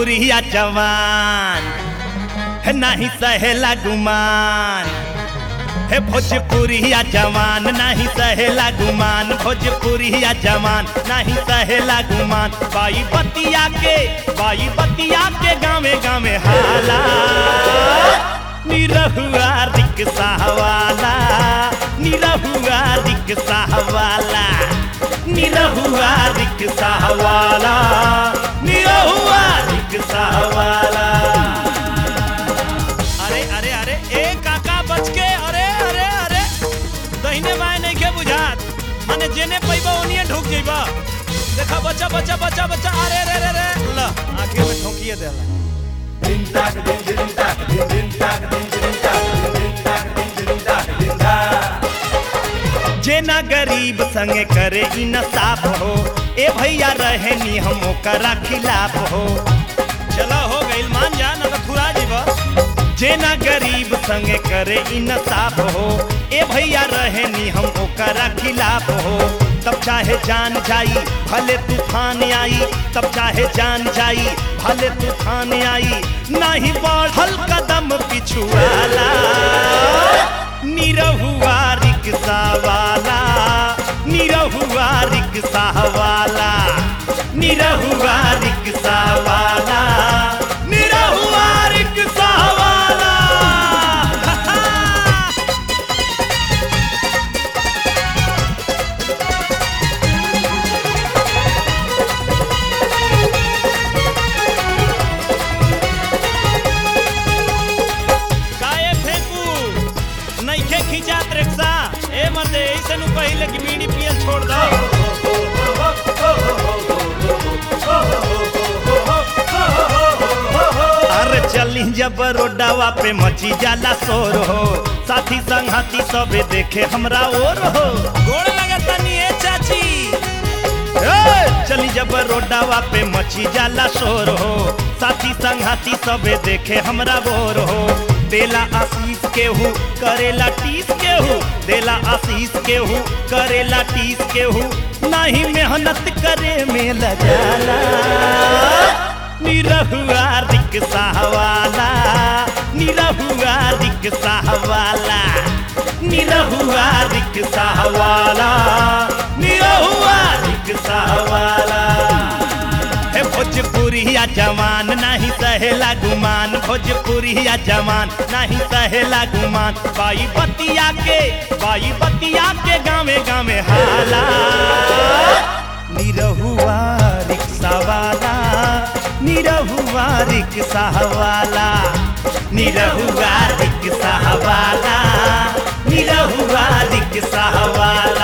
भोजपुरिया जवान है नहीं सहेला गुमान हे भोजपुरिया जवान नहीं सहेला गुमान भोजपुरिया जवान नहीं सहेला गुमान बाई बतिया के बाई बतिया के गावे गावे हाला निरहुआ रिक्शा वाला निरहुआ रिक्शा वाला निरहुआ रिक्शा वाला निरहुआ रिक्शा वाला अरे अरे अरे ए काका बच के अरे अरे अरे दहिने बाएं नहीं के बुझात माने जेने पैबा ओनिए ढुक जइबा देखा बच्चा बच्चा बच्चा बच्चा अरे रे रे रे ल आखिर में ठोकिए देला जेना गरीब संगे करे ई न साफ हो ए भैया रहे नी हम ओकरा खिलाफ हो चलो हो गइल मान जा न तो थुरा जीवा जेना गरीब संगे करे ई न साफ हो ए भैया रहे नी हम ओकरा खिलाफ हो तब चाहे जान जाई भले तूफान आई तब चाहे जान जाई भले तूफान आई नहीं बढ़ल कदम पिछुआला निरहुआ रिक्शा वाला निरहुआ रिक्शा वाला निरहुआ रिक्शा वाला निरहुआ रिक्शा वाला काए फेंकू नइखे खिंचात रिक्शा ए मर्दे ऐसे नु पहिले कि बीड़ी पियल छोड़ दो अरे चली जब रोडावा पे मची जाला शोर हो साथी संगती सबे देखे हमरा और हो गोड़ लगता नी ए चाची ए, चली जब रोडावा पे मची जाला शोर हो साथी संघाती सबे देखे हमरा बोर हो देला आशीष केहू करेला टीस केहू देला आशीष केहू करेला टीस केहू नहीं मेहनत करे में लजाला निरहुआ रिक्शा वाला निरहुआ रिक्शा वाला निरहुआ रिक्शा वाला निरहुआ रिक्शा वाला हे भोजपुरिया जवान नहीं सहेला गुमान भोजपुरिया जवान नहीं सहेला गुमान बाई बतिया के बाई बतिया के गावे गावे हाला निरहुआ रिक्शा वाला निरहुआ रिक्शा वाला निरहुआ रिक्शा वाला निरहुआ रिक्शा वाला